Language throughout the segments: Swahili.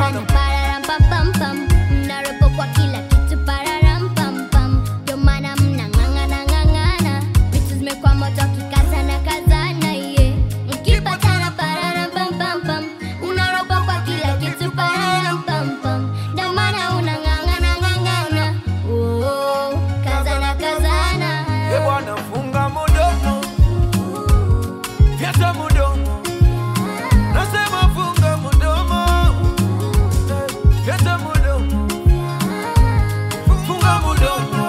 bwana pararam pam pam pam, mnaropo kwa kila kitu pararam pam pam, ndio maana mnang'ang'ana ng'ang'ana, vitu zimekuwa moto kikazana kazana ye, mkipatana pararam pam pam pam, unaropo kwa kila kitu pararam pam pam, ndio maana unang'ang'ana ng'ang'ana, oh, kazana kazana. e bwana funga mudomo fyata mudomo nasema funga mudomo Eh, fyata mudomo funga mudomo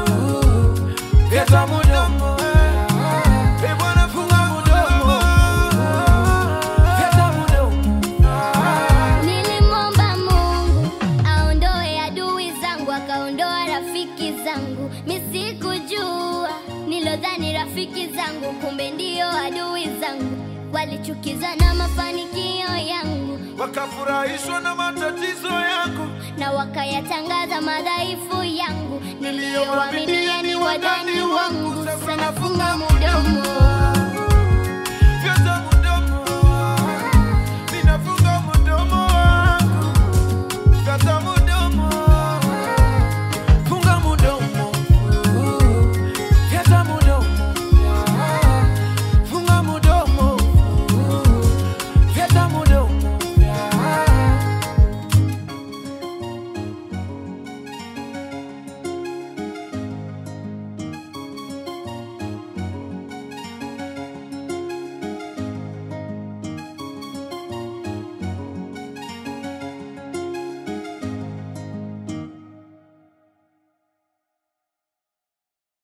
fyata mudomo e bwana funga mudomo fyata mudomo Nilimwomba Mungu aondoe adui zangu, akaondoa rafiki zangu. Misikujua nilodhani rafiki zangu, kumbe ndio adui zangu. Walichukizwa na mafanikio yangu wakafurahishwa na matatizo yangu na wakayatangaza madhaifu yangu. Niliyowaaminia ni wadani wangu, sasa nafunga mudomo.